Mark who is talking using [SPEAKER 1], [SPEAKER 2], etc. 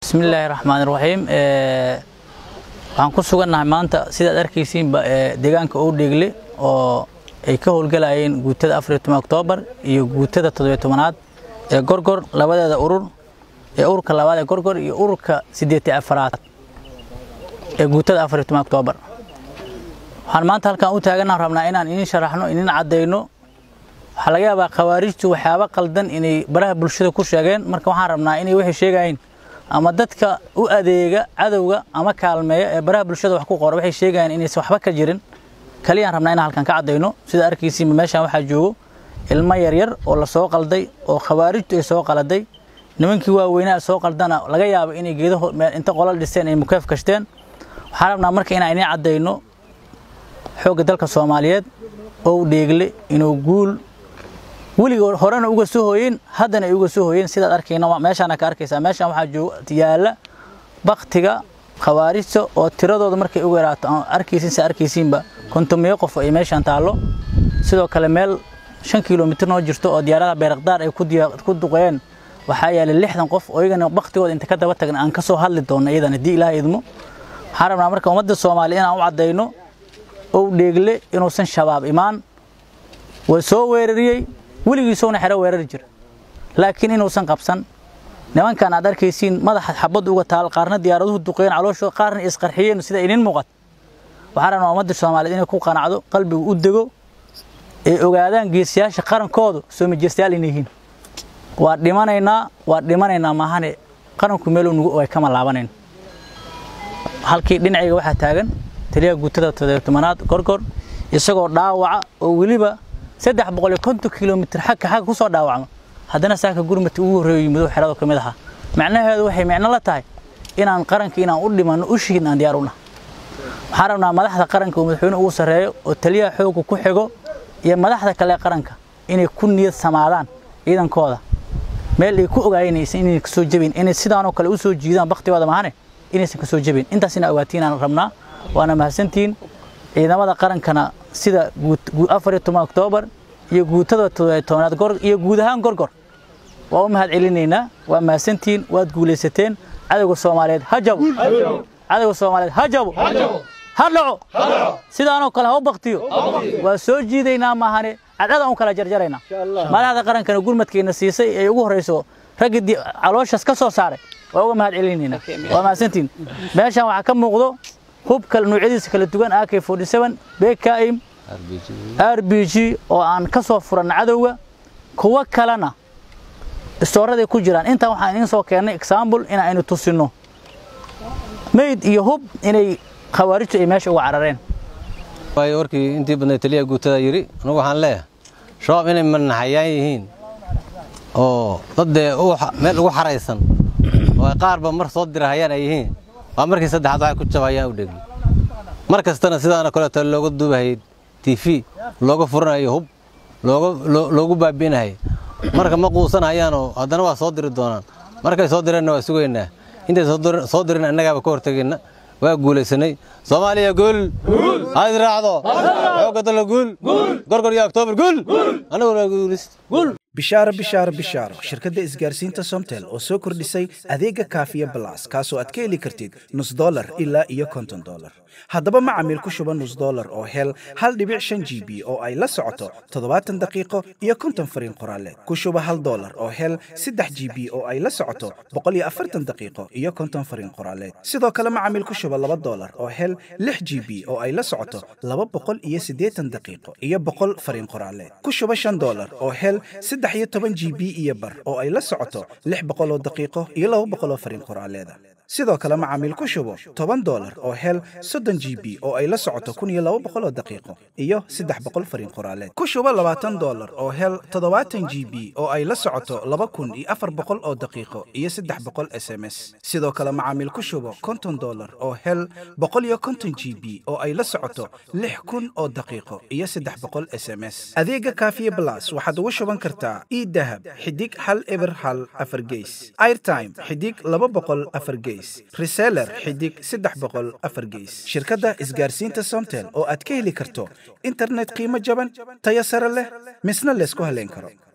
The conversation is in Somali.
[SPEAKER 1] bismillaahi raxmaan raxiim waxaan ku sugannahay maanta sidaad arkaysiinba deegaanka owdheegle oo ay ka howlgalayeen guutada afariyo toban oktoobar iyo guutada toddobiyo tobanaad ee gorgor labadeeda urur ee ururka labaad ee gorgor iyo ururka siddeetiy afaraad ee guutada afariyo toban oktoobar waxaan maanta halkaan u taagannaha rabnaa inaan inin sharaxno inin caddayno waxaa laga yaabaa khawaarijtu waxyaaba qaldan inay baraha bulshada ku sheegeen marka waxaan rabnaa inay waxay sheegayiin ama dadka u adeega cadowga ama kaalmeeya ee baraha bulshada wax ku qora waxay sheegayaan inaysan waxba ka jirin kaliyaan rabnaa inaan halkan ka caddayno sida arkaysiinba meeshaan waxaa joogo ilmo yaryar oo la soo qalday oo khawaarijtu ay soo qaladay nimankii waaweynaa soo qaldana laga yaabo inay geedaho inta qolal dhisteen ay mukeef kashteen waxaan rabnaa marka inaan inay caddayno xoogga dalka soomaaliyeed oo dheegle inuu guul weligood horena uga soo hooyeen haddana ay uga soo hooyeen sidaad arkayna meeshaana ka arkaysaa meeshaan waxaa jooga yaalla baktiga khawaarijta oo tiradooda markay uga yaraato aan arkaysin se arkaysiinba kontomiyo qof ay meeshaan taallo sidoo kale meel shan kilomitir noo jirto oo diyaaradaha beerakdaar ay ku duqeen waxaa yaala lixdan qof oo iyagana baktigooda inta ka daba tagna aan ka soo hadli doonno iyadan haddii ilaah idmo waxaan rabnaa marka ummadda soomaaliya inaan u caddayno ow dheegle inuusan shabaab imaan waa soo weerariyey weligiisowna xero weerari jira laakiin inuusan qabsan nimankan aad arkaysiin madaxa xabadda uga taal qaarna diyaaraduhu duqeen calooshooda qaarna isqarxiyeen sida inin muuqat waxaan rabnaa ummadda soomaaliyeed inay ku qanacdo qalbigu u dego ay ogaadaan geesiyaasha qarankoodu soo majestayaal inay yihiin waa dhimanaynaa waa dhimanaynaa maahane qaranku meeluu nugu ay kama laabanayn halkii dhinacayga waxaa taagan taliyaha guutada todobtobanaad gorgor isagoo dhaawaca oo weliba saddex boqol iyo konton kilomitir xagka xagga ku soo dhaawacma haddana saaka gurmati ugu horreeyo yimid oo xerada ka mid ahaa macnaheedu waxay micno la tahay inaan qaranka inaan u dhimanno u shihin aan diyaar u nahay waxaan rabnaa madaxda qaranka oo madaxweyne ugu sarreeyo oo taliyaha xoogga ku xigo iyo madaxda kale qaranka inay ku niyad samaadaan ciidankooda meel ay ku ogaayinaysan inay kasoo jebin inay sidaanoo kale u soo jiidaan baktigooda mahane inaysan kasoo jebin intaas ina ogaatiin aan rabnaa waana mahadsantihiin ciidamada qarankana sida afariyo toban oktoobar iyo guutada toddobiyo tobanaad iyo guud ahaan gorgor waa u mahad celinaynaa waa mahadsantihiin waad guulaysateen cadowga soomaaliyeed ha jabo cadowga soomaaliyeed ha jabo ha dhaco sidaanoo kale ha u baktiyo waa soo jiidaynaa maahane cadcadaan u kala jarjaraynaa madaxda qarankana gurmadkeenna siisay ay ugu horrayso raggii calooshaas ka soo saaray waa uga mahad celinaynaa waa mahadsantihiin meeshaan waxaa ka muuqdo hubka noocyadiisa kala duwan ak bkm r b g oo aan ka soo furanna cadowga kuwo kalena istooraday ku jiraan intaan waxaan idiin soo keennay exaambul in aynu tusinno mayd iyo hub inay khawaarijtu ay meesha uga carareen
[SPEAKER 2] waayo warkii intii badnay taliyaha guutada yidhi anugu waxaan leeyahay shabaab inay manaxayaan yihiin oo dad dee meel ugu xaraysan oo ay qaarba mar soo dirahayaan ay yihiin waa markii saddexaad waxay ku jabayaan u dhegli mar kastana sidaana kaleeto looga duubahayay tv looga furanayo hub loogu baabi'inahay marka ma quusanahayaanoo haddana waa soo diri doonaan markay soo direenna waa sugaynaa intay soo dirin annagaaba ka hortegayna waa guulaysanay soomaaliya guul hayd raacdo xoogga dalla guul gorgor iyo oktoobar guul annaguna waa guulayst
[SPEAKER 3] bishaaro bishaaro bishaaro shirkadda isgaarsiinta somtel oo soo kordhisay adeega kaafiya balas kaasoo aad ka heli kartid nus dolar ilaa iyo konton dolar haddaba macamiil ku shuba nus dolar oo hel hal dhibic shan g b oo ay la socoto toddobaatan daqiiqo iyo konton fariin qoraaleed ku shuba hal dolar oo hel saddex g b oo ay la socoto boqol iyo afartan daqiiqo iyo konton fariin qoraaleed sidoo kale macamiil ku shuba laba dolar oo hel lix g b oo ay la socoto laba boqol iyo siddeetan daqiiqo iyo boqol fariin qoraaleed ku shuba shan dolar oo hel saddex iyo toban g b iyo bar oo ay la socoto lix boqol oo daqiiqo iyo laba boqol oo fariin qoraaleeda sidoo kale macaamiil ku shubo toban dolar oo hel soddon g b oo ay la socoto kun iyo laba boqol oo daqiiqo iyo saddex boqol fariin qoraaleed ku shubo labaatan dolar oo hel toddobaatan g b oo ay la socoto laba kun iyo afar boqol oo daqiiqo iyo saddex boqol s m s sidoo kale macaamiil ku shubo konton dolar oo hel boqol iyo konton g b oo ay la socoto lix kun oo daqiiqo iyo saddex boqol s m s adeega kaafiye blas waxaad ugu shuban kartaa idahab xidig hal eber hal afar geys airtime xidig laba boqol afar geys reseller xidig saddex boqol afar geys shirkadda isgaarsiinta somtel oo aad ka heli karto internet qiimo jaban tayo sare leh misna laysku haleyn karo